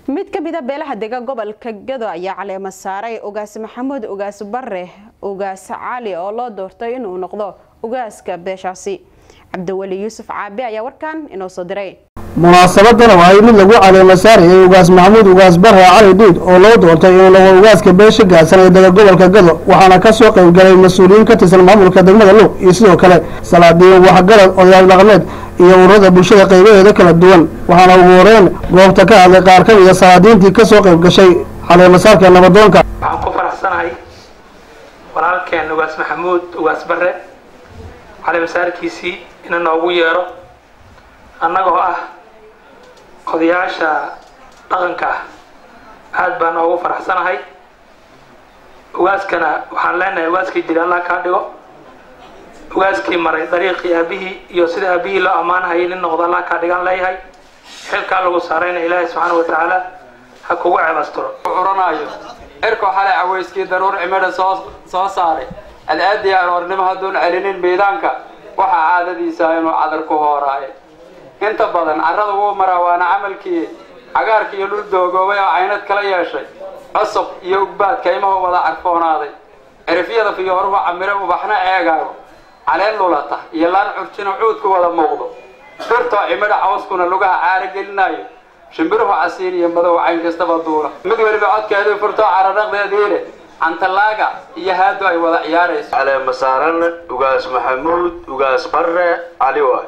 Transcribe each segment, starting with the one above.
mid ka mid a beelaha dega gobolka gado ayaa caleema saaray ugaas maxamuud ugaas bare ugaas cali oo loo doortay inuu noqdo ugaaska beeshaasi cabdiweli yuusuf caabi ayaa warkan inoo soo diray munaasabadan oo ay mid lagu caleema saarayay ugaas maxamuud ugaas bare cali duud oo loo doortay inuu noqdo ugaaska beesha gaadsan ee dega gobolka gado waxaana kasoo qayb galay mas-uuliyiin ka tirsan maamulka degmada luuq iyo sidoo kale salaadiin waxgarad odayaal dhaqameed iyo ururada bulshada qaybaheeda kala duwan waxaana ugu horeyn goobta ka hadlay qaar ka mid a salaadiintii kasoo qayb gashay caleemasaarka nabadoonka waxaan ku faraxsanahay walaalkeen ugaas maxamuud ugaas bare caleemasaarkiisii ina noogu yeero annagoo ah odayaasha dhaqanka ah aada baan noogu faraxsanahay ugaaskana waxaan leenahay ugaaskii jiri allah kaa dhigo ugaaskii maray dariiqii aabihii iyo sida aabihii loo ammaanhayay nin noqdo allah kaa dhigaan leeyahay xilkaa lagu saarayna ilaahay subxaana wa tacaala ha kugu ceebastiro uranaayo cirkoo xalay cawayskii daruur cimidha soo soo saaray al'aadii aroornimo hadduun celinin miidaanka waxaa caadadiisa inuu cadar ku hooraayo inta badan carrada wuu maraa waana camalkii cagaarka iyo dhul doogoobay oo caynad kala yeeshay cusub iyo ugbaad kaymahu wada carfoonaaday cirifyada fiyooruhu camire ubaxna eegaayo caleen lulata iyo laan curjino cuudku wada muuqdo dhirtoo cimidha cawskuna lugaha caara gelinaayo shimbiruhu casiin iyo madow cayn kastaba duula mid weliba codkeedii furtoo caradhaqdeedii leh cantallaaga iyo haadu ay wada ciyaarayso caleema saaran ugaas maxamuud ugaas bare cali waay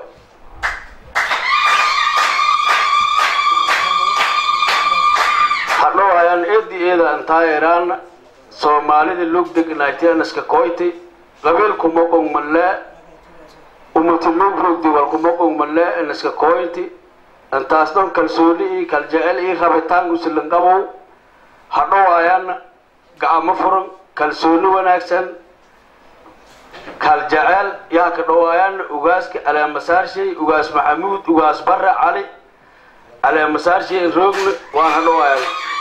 hadhowayaan eedi eeda antaayeeraan soomaalida lugdeg naiteenaska koyti qabiilkuma qongmalee umutilug rogdi walkuma qongmalee inaska koyti intaasdon kalsooni ii kaljecel ii rabitaan usilan qabow hadhowayaan gacamo furan kalsooni wanaagsan kaljeceel yaa ka dhawaayaan ugaaska aleemasaarshay ugaas maxamuud ugaas bare cali aleemasaarshay roogna waan hadhawaayaan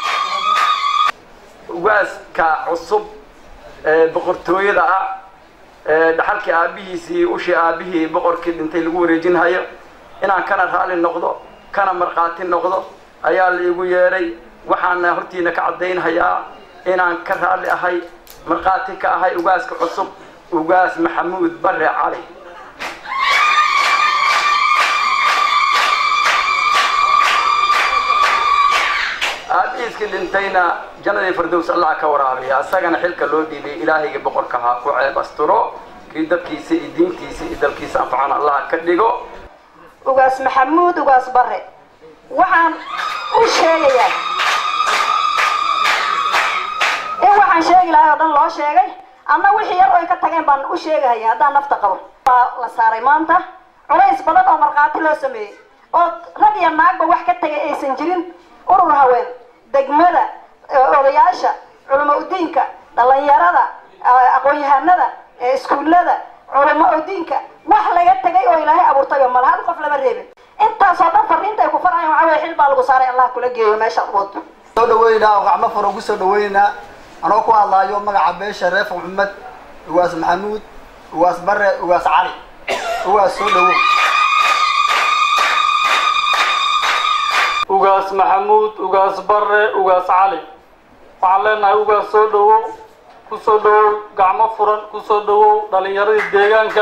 ugaaska cusub ee boqortooyada ah ee dhaxalkii aabihiisii ushii aabihii boqorkii dhintay lagu wareejinhayo inaan kana raali noqdo kana markhaati noqdo ayaa la igu yeedhay waxaana hortiina ka caddaynhayaa inaan ka raali ahay markhaati ka ahay ugaaska cusub ugaas maxamuud bare cali aabihiiskii dhintayna jannadii fardows allah ka waraabiya asagana xilka loo dhiibay ilaahayga boqorka ha ku ceeb asturo kii dadkiisa iyo diintiisa iyo dalkiisa anfacana allah ka dhigo ugaas maxamuud ugaas bare waxaan u sheegayaa in waxaan sheegi lahay oo dhan loo sheegay anna wixii yar oy ka tageen baan u sheegahaya haddaan nafta qabo baa la saaray maanta culays badan oo markhaati loo sameeyey oo rag iyo naagba wax ka tegay aysan jirin urur haween degmada odayaasha culamo udiinka dhalinyarada aqoon-yahanada iskuullada culamo udiinka wax laga tegay oo ilaahay abuurtayo mala hal qof lama reebin intaasoo dhan fariinta ay ku farayaan waxaa weye xil baa lagu saaray allah kula geeyo meesha wado soo dhaweynaa oo gacmo furo ku soo dhaweynaa anoo ku hadlaayo magaca beesha reef maxamed ugaas maxamuud ugaas bare ugaas cali ugaas soo dhawow ugaas maxamuud ugaas bare ugaas cali waxaan leenahay ugaas soo dhawow ku soo dhawow gacmo furan ku soo dhawow dhalinyaradii deegaanka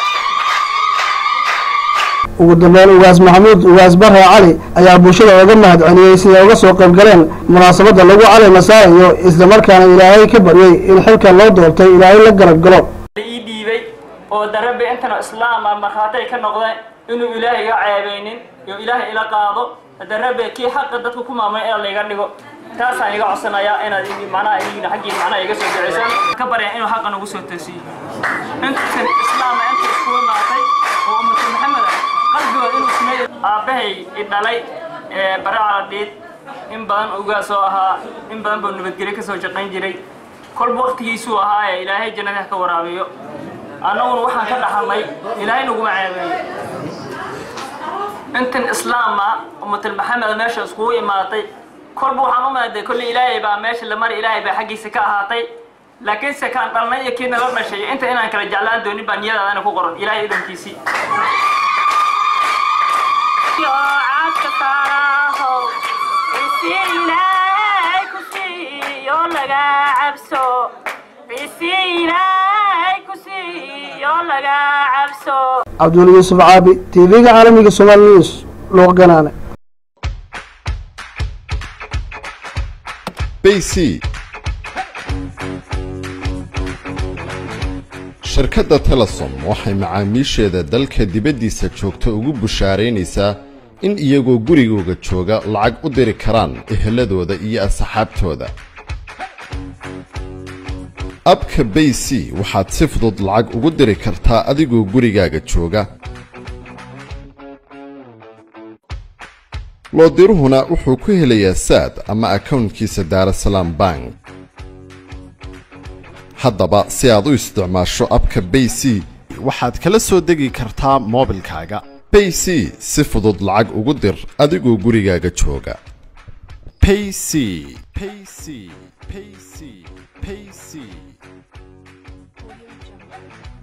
ugu dambeyn ugaas maxamuud ugaas bare cali ayaa bulshada oga mahad celiyey siday uga soo qayb galeen munaasabadda lagu caleema saarayo islamarkaana ilaahay ka baryey in xilka loo doortay ilaahay la garab galo ii dhiibay oo darabe intana islaama markhaatay ka noqdeen inuu ilaahay iga ceebaynin iyo ilaahay ila qaado darabe kii xaqa dadka ku maamulay in layga dhigo taasaan iga codsanayaa inaad macnaha idigina xaggii macnaha iga soo duceysaan ka baryan inuu xaqa nagu soo toosiyo intan islaama inta isku imaatay oo ummatu maxamed ah qalbigood inuu sameeyo aabbahay i dhalay bare caladhiid in badan ugaasoo ahaa in badan buu nabadgelyo kasoo shaqayn jiray kolba waktigiisuu ahaaye ilaahay jannada ka waraabiyo annaguna waxaan ka dhaxalnay ilaahay naguma ceebeeyo intan islaama ummatul maxamed meesha iskugu imaatay kolba waxaan u maaday kolley ilaahay baa meesha la mari ilaahay baa xaggiisa ka ahaatay laakiinse kaan dhalnay iyo kiina la dhashay inta inaan kala jeclaan doonin baa niyadaadana ku qoran ilaahay idankiisii caadka saarahow cisi ilaahay ku siiyo laga cabso cisi ilaahay ku siiyo laga cabso cabdul yuusuf caabi tv-ga caalamiga somaali news luuq ganaane bc shirkadda telesom waxay macaamiisheeda dalka dibaddiisa joogta ugu bushaaraynaysaa in iyagoo gurigooga jooga lacag u diri karaan eheladooda iyo asxaabtooda abka bay c waxaad si fudud lacag ugu diri kartaa adigoo gurigaaga jooga loodiruhuna wuxuu ku helayaa saad ama akownkiisa daarasalaam bank haddaba si aad u isticmaasho abka bay c waxaad kala soo degi kartaa moobilkaaga bay c si fudud lacag ugu dir adigoo gurigaaga jooga payc payc payc payc